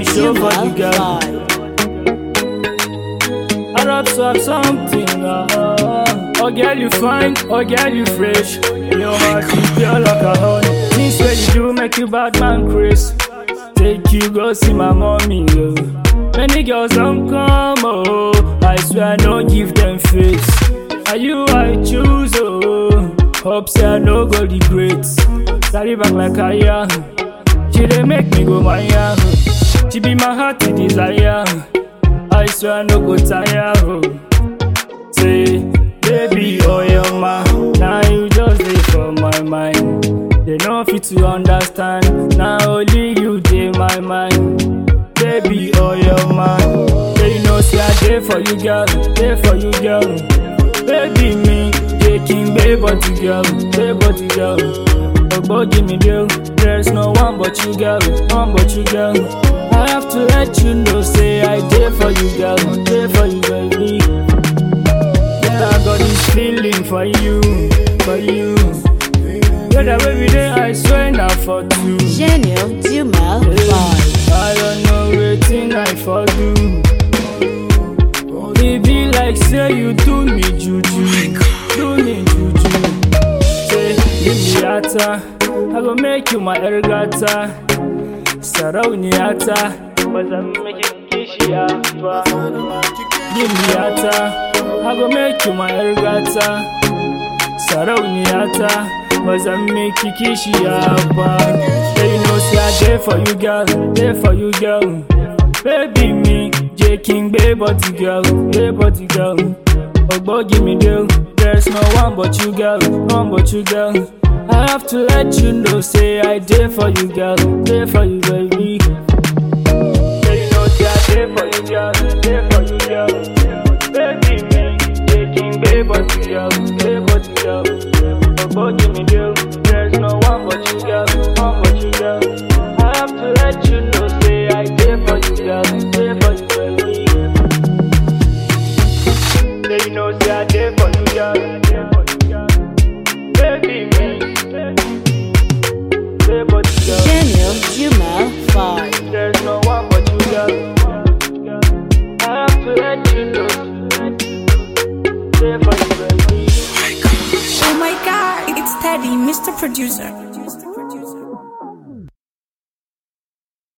be show for the girl. I rap swap something. Uh, oh girl you fine, oh girl you fresh. Your heart is pure like a honey. Things where you do make you bad man Chris. Take you go see my mommy. Oh. Many girls don't come. Oh, I swear I no give them face. Are you I choose? Oh, hope say I no go regret. Carry back like I am. She dey make me go my yah. She be my heart to desire. I swear I no go tire. Oh. Say, baby, oh your ma, now you just dey for my mind. They no fit to understand. Now only you dey my mind. Baby, oh your man. Say you know say I dey for you, girl. Dey for you, girl. Baby, me, dey king, baby, body girl, baby, body girl. Ogbo give me deal. There's no one but you, girl. One but you, girl. I have to let you know, say I dey for you, girl. Dey for you, baby. Yeah, I got this feeling for you, for you. Yeah, that baby day, I swear not for two. Gênio Dumel Hey, Vibe. I don't know wetin I for do. It be like say you do me juju, do me juju. Say give me ata, I go make you my ergata. Sarauniyata, bazan miki kishiya ba. Give me ata, I go make you my ergata. Sarauniyata, bazan miki kishiya ba. Say you know say I dey for you, girl, dey for you, girl. Baby me, J King, baby body girl, baby body girl. Ogbo give me deal, there's no one but you, girl, one but you, girl. I have to let you know, say I dey for you, girl, dey for you, baby. Say you know say I dey for you, girl, dey for you, girl. Baby me, J King, baby body girl, baby body girl. Ogbo give me deal, there's no one but you, girl, one but you, girl. I have to let you know, say I dey for you, girl, dey for you, baby. Say you know, say I dey for you, girl, dey for you, girl. Baby me, baby body girl. Gênio Dumel Vibe. There's no one but you, girl. I have to let you know, dey for you, baby. Oh my god, it's Teddy, Mr. Producer.